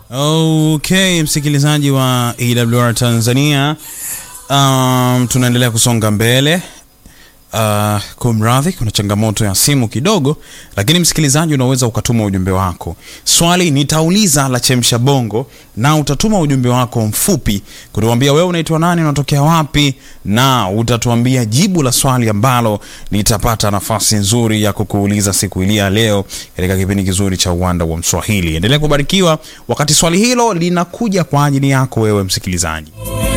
Okay, msikilizaji wa EWR Tanzania, um, tunaendelea kusonga mbele. Uh, kumradhi, kuna changamoto ya simu kidogo, lakini msikilizaji, unaweza ukatuma ujumbe wako. Swali nitauliza la chemsha bongo, na utatuma ujumbe wako mfupi kutuambia wewe unaitwa nani, unatokea wapi, na utatuambia jibu la swali ambalo nitapata nafasi nzuri ya kukuuliza siku hii ya leo katika kipindi kizuri cha uwanda wa Mswahili. Endelea kubarikiwa wakati swali hilo linakuja kwa ajili yako wewe msikilizaji.